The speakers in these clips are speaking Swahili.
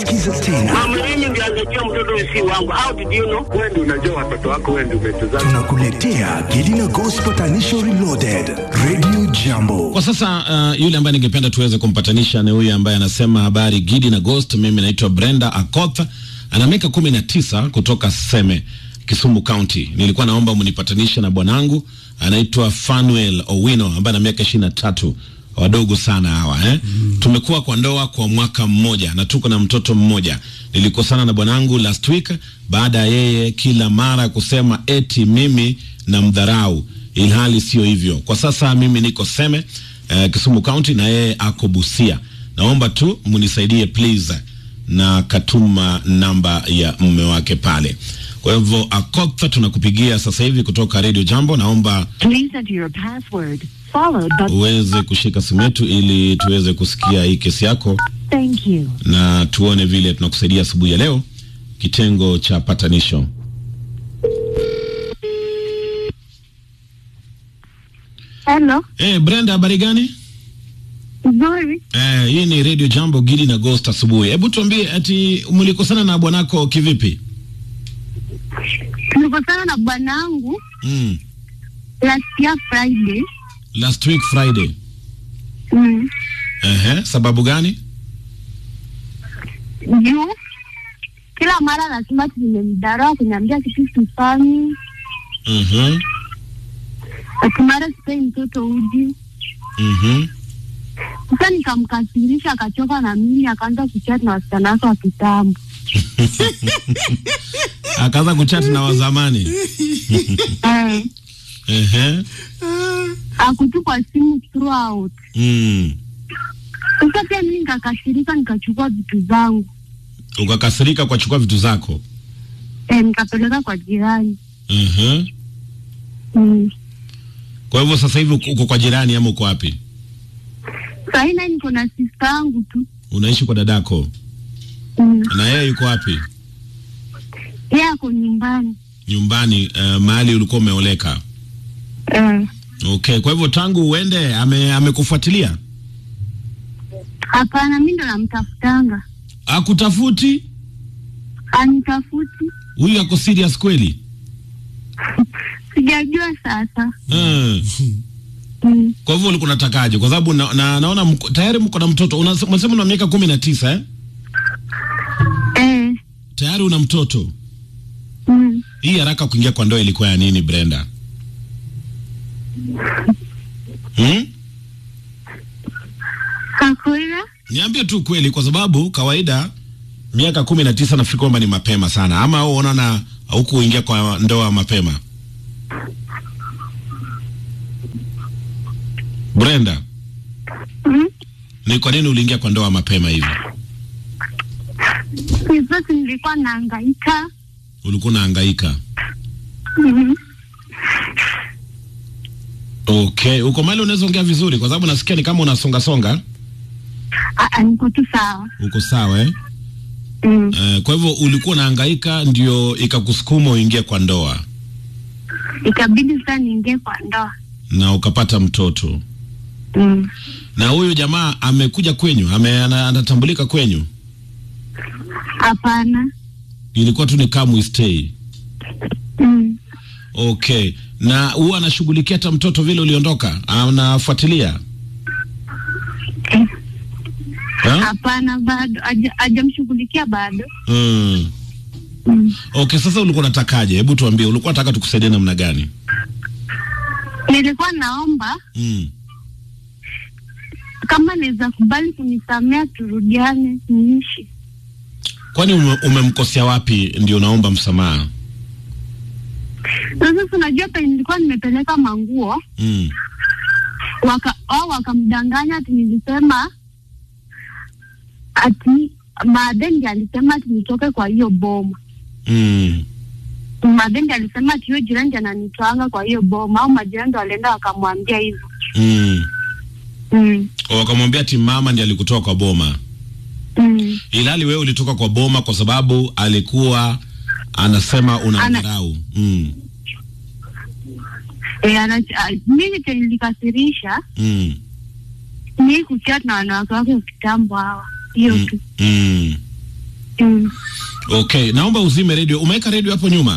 Sikiza tena, Mama, mimi ndio angejua mtoto si wangu. How did you know? Wewe ndio unajua watoto wako, wewe ndio umetuzaa. tunakuletea Gelina Gospel Tanisho Reloaded, Radio Jambo. Kwa sasa uh, yule ambaye ningependa tuweze kumpatanisha ni huyu ambaye anasema habari Gidi na Ghost. Mimi naitwa Brenda Akoth, ana miaka kumi na tisa kutoka Seme, Kisumu County. Nilikuwa naomba mnipatanishe na bwanangu anaitwa Fanuel Owino ambaye ana miaka ishirini na tatu wadogo sana hawa eh? Mm. Tumekuwa kwa ndoa kwa mwaka mmoja na tuko na mtoto mmoja. Nilikosana na bwanangu last week baada ya yeye kila mara kusema eti mimi na mdharau, ilhali sio hivyo. Kwa sasa mimi niko Seme eh, Kisumu County na yeye ako Busia. Naomba tu mnisaidie please, na katuma namba ya mume wake pale. Kwa hivyo Akotha, tunakupigia sasa hivi kutoka Radio Jambo. Naomba Please enter your password, followed by. uweze kushika simu yetu ili tuweze kusikia hii kesi yako Thank you. na tuone vile tunakusaidia asubuhi ya leo, kitengo cha patanisho. Hello, Eh, Brenda, habari gani? nzuri. Eh, hii ni Radio Jambo, Gidi na Ghost asubuhi. Hebu tuambie, ati mlikosana na bwanako kivipi? Tulikosana na bwanangu Mm. last year Friday. Last week Friday. Mm. Ehe, sababu gani? Juu kila mara lazima tumemdharau kuniambia kitu sifanyi, Mhm. ati mara sipei mtoto uji. Mhm. Sasa nikamkasirisha, akachoka na mimi, akaanza kuchat na wasichana wake wa kitambo. Akaanza kuchat na wazamani. Eh, Ehe. akutupa simu throughout. Mm. Sasa pia mimi nikakasirika, nikachukua vitu zangu Ukakasirika kwa chukua vitu zako. eh, nikapeleka kwa jirani. Mhm. Mm. Kwa hivyo sasa hivi uko uko kwa jirani ama uko wapi? Sahii naye niko na sista yangu tu. Unaishi kwa dadako Mm. na yeye yuko wapi? Yeye ako nyumbani. Nyumbani, uh, mahali ulikuwa umeoleka. Eh. Okay, kwa hivyo tangu uende ame amekufuatilia? Hapana, mi ndo namtafutanga, Akutafuti? anitafuti, Huyu ako serious kweli? sijajua sasa. Mm. Mm. Kwa hivyo ulikuwa unatakaje? Kwa sababu na, na, naona mko, tayari mko na mtoto. Unase- Unasema una miaka kumi na tisa eh? Eh. Tayari una mtoto. Mm. Hii haraka kuingia kwa ndoa ilikuwa ya nini Brenda? Hmm? Kakwira, Niambie tu kweli, kwa sababu kawaida miaka kumi na tisa nafikiri kwamba ni mapema sana, ama wewe unaona hukuingia kwa ndoa mapema? Brenda, mm. ni kwa nini uliingia kwa ndoa mapema hivi? Sasa nilikuwa naangaika. Ulikuwa unahangaika? Mm. Okay, uko mali unaweza ongea vizuri, kwa sababu nasikia ni kama unasonga songa. Ah, ah, niko tu sawa. Uko sawa eh? Mm. Uh, kwa hivyo ulikuwa unahangaika ndio ikakusukuma uingie kwa ndoa Ikabidi sasa niingie kwa ndoa. na ukapata mtoto. Mm. Na huyu jamaa amekuja kwenyu, ame, ana- anatambulika kwenyu? Hapana. Ilikuwa tu ni come stay. Mm. Okay, na huwa anashughulikia hata mtoto vile uliondoka, anafuatilia Eh. ha? Hapana, bado haja- hajamshughulikia bado. mm. Mm. Okay, sasa ulikuwa unatakaje? Hebu tuambie, ulikuwa unataka tukusaidie namna gani? Nilikuwa naomba mm. kama naweza kubali kunisamea, turudiane, niishi. Kwani ume, umemkosea wapi ndio unaomba msamaha? Sasa si unajua penye nilikuwa nimepeleka manguo mm. waka wao wakamdanganya ati nilisema ati Madendi alisema ati nitoke kwa hiyo boma. Mm. Madendi alisema ati hiyo jirani ndiye ananitwanga kwa hiyo boma, au majirani ndo walienda wakamwambia hivyo. Mm. Mm. Wakamwambia ati mama ndiye alikutoa kwa boma, Mm. ilhali wewe ulitoka kwa boma kwa sababu alikuwa anasema unamdharau. Mm. E, mimi chenye nilikasirisha Mm. ni kuchat na wanawake wake wa kitambo hawa, hiyo Mm. tu. Mm. Mm. Okay, naomba uzime redio. Umeweka redio hapo nyuma?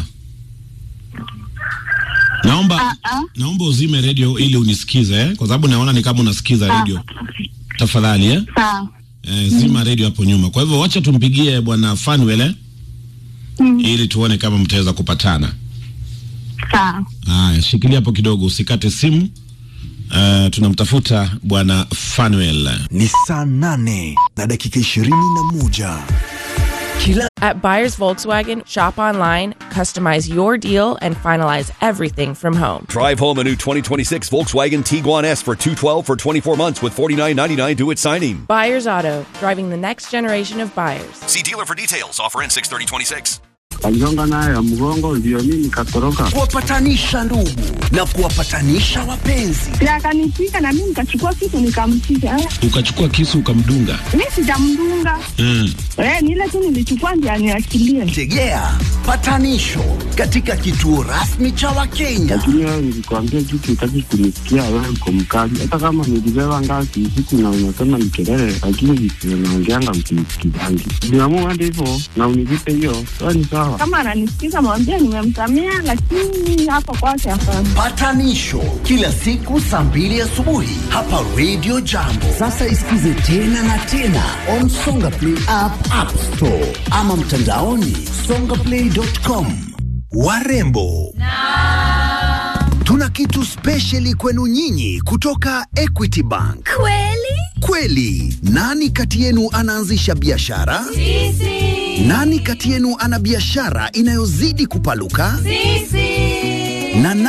Naomba Ah, ah. naomba uzime redio ili unisikize eh? Kwa sababu naona ni kama unasikiza Ah, redio. Tafadhali eh? Sawa. Eh, zima redio hapo nyuma. Kwa hivyo wacha tumpigie bwana Fanuel eh? Mm. ili tuone kama mtaweza kupatana. Sawa. Haya, shikilia hapo kidogo, usikate simu. Uh, tunamtafuta bwana Fanuel. Ni saa nane na dakika ishirini na moja. Kila At Buyers Volkswagen, shop online, customize your deal, and finalize everything from home. Drive home a new 2026 Volkswagen Tiguan S for 212 for 24 months with 49.99 due at signing. Buyers Auto, driving the next generation of buyers. See dealer for details. Offer in 63026. aligonga naye ya mgongo, ndio mimi nikatoroka. kuwapatanisha ndugu na kuwapatanisha wapenzi. Si akanipiga na mimi nikachukua kitu nikampiga. Eh, Ukachukua kisu ukamdunga. Mimi sijamdunga. Mm. Eh, ni ile tu nilichukua ndio aniachilie. Tegea patanisho katika kituo rasmi cha Wakenya. Lakini wewe nilikwambia kitu, utaki kunisikia. Wewe uko mkali, hata kama nilibeba ngazi usiku na unasema ni kelele, lakini vitu unaongeanga msinisikizangi. Niamua hadi hivyo na univipe hiyo, sawa ni sawa. Kama ananisikiza mwambie nimemsamea, lakini hapo kwake hapana. Patanisho kila siku saa mbili asubuhi hapa Radio Jambo. Sasa isikize tena na tena on Songa Play app, App Store ama mtandaoni songaplay.com. Warembo tuna kitu spesheli kwenu nyinyi kutoka Equity Bank. Kweli? Kweli, nani kati yenu anaanzisha biashara? Sisi. Nani kati yenu ana biashara inayozidi kupaluka? Sisi. Na